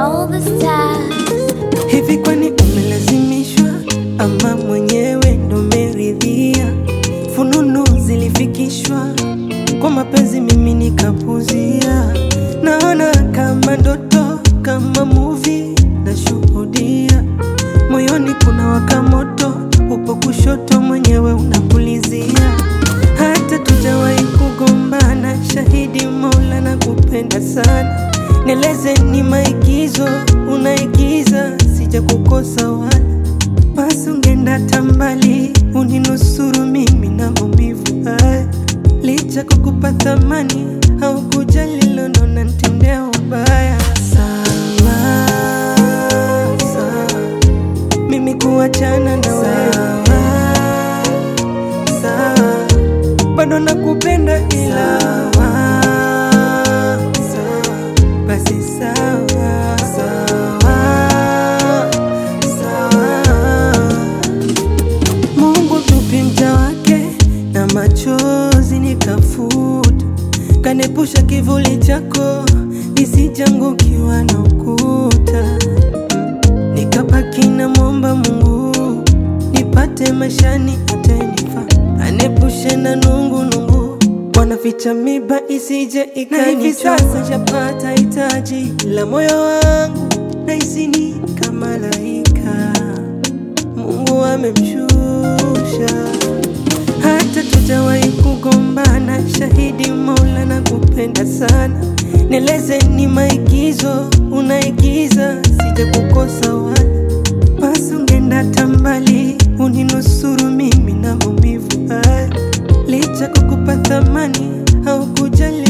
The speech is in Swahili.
all the stars. Hivi kwani umelazimishwa ama mwenyewe ndo meridhia? Fununu zilifikishwa kwa mapenzi, mimi nikapuzia. Naona kama ndoto, kama movie nashuhudia. Moyoni kuna waka moto, upo kushoto, mwenyewe unapulizia. Hata tujawahi kugombana, shahidi Mola na kupenda sana. Nieleze ni maigizo unaigiza, sija kukosa wala basi ungeenda tambali uninusuru mimi na maumivu haya. Licha kukupa thamani au kujali lono na ntendea ubaya. Sawa sawa, mimi kuachana na wewe sawa, bado nakupenda ila sawa, basi sawa sawa sawa. Mungu mtupi mja wake na machozi nikafuta, kanepusha kivuli chako nisijangukiwa na ukuta, nikabaki na mwomba Mungu nipate maishani atanifa, anepushe na nungu nungu, wanaficha miba isije ikanichoma. Na hivi sasa shapata hitaji la moyo wangu, nahisi ni kama malaika Mungu amemshusha, hata tujawahi kugombana, shahidi Mola na kupenda sana. Nieleze ni maigizo unaigiza, sija kukosa wala basi ungeenda tambali uninusuru mimi na maumivu haya, licha kukupa thamani au kujali